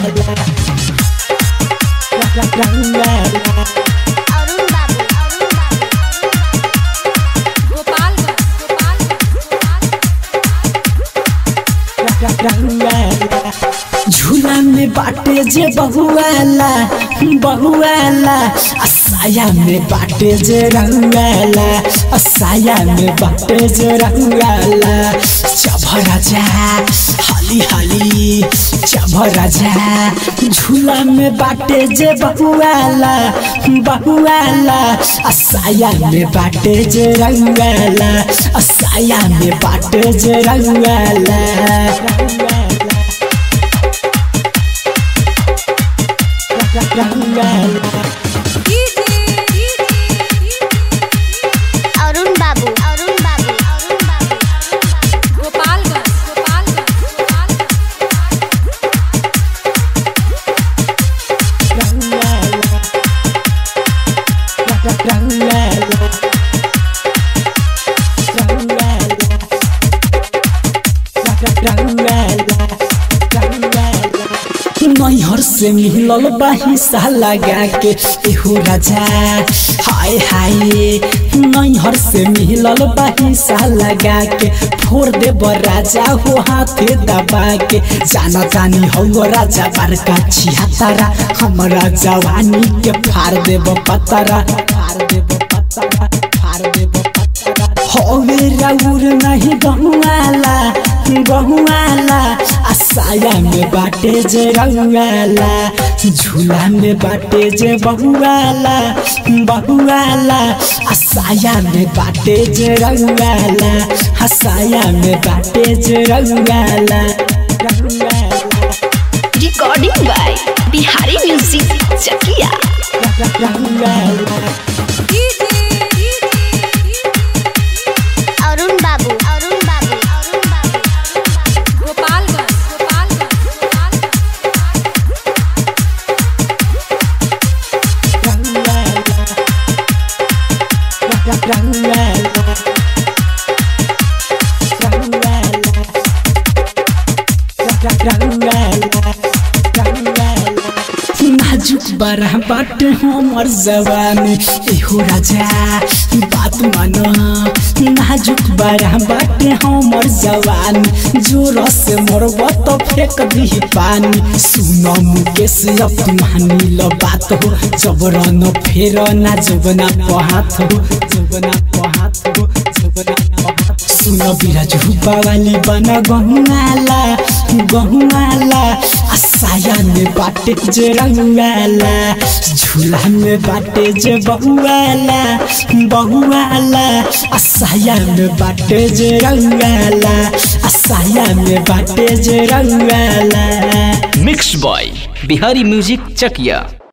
अरुण बाबू अरुण बाबू गोपालगंज झूला में बाटे जे बहुआला बहुआला असाया में बाटे जे रंगाला असाया में बाटे जे रंगाला चभरा जा हाली हाली चभरा जा झूला में बाटे जे बहुआला बहुआला असाया में बाटे जे रंगाला असाया में बाटे जे रंगाला अरुण बाबू अरुण बाबू अरुण बाबू गोपालगंज नैहर से मिलल बाहिसा लगा के एहो राजा हाय हाय नैहर से मिलल बाहिसा लगा के फोड़ देब राजा हो हाथे दबा के जाना जानी हो राजा बड़का छिहत्तरा हमरा जवानी के फाड़ देब पतरा फाड़ देब पतरा फाड़ देब पतरा होवे राउर नहीं गहुआला गहुआला आसाया में बाटे जे रंगाला झूला में बाटे जे बहुआला बहुआला आसाया में बाटे जे रंगाला हसाया में बाटे जे रंगाला रंगाला recording by Bihari music Chakiya रंगाला अरुण बाबू अरुण बाबू अरुण बाबू गोपालगंज नाजुक बड़ा बाट हमर जवानी एहो राजा बात मानो नाजुक बड़ा बाट हमर जवानी जोर से मरब तो फेंक दी पानी सुन मुकेश अपमानी ल बात हो जबरन फेर ना जबना पहात हो जबना पहात हो जबना पहात सुन बिराज बावाली बना गहुआला गहुआला आसाया में बाटे जे रंगाला झूला में बाटे जे बहुआला बहुआला आसाया में बाटे जे रंगाला आसाया में बाटे जे रंगाला mix by Bihari music Chakiya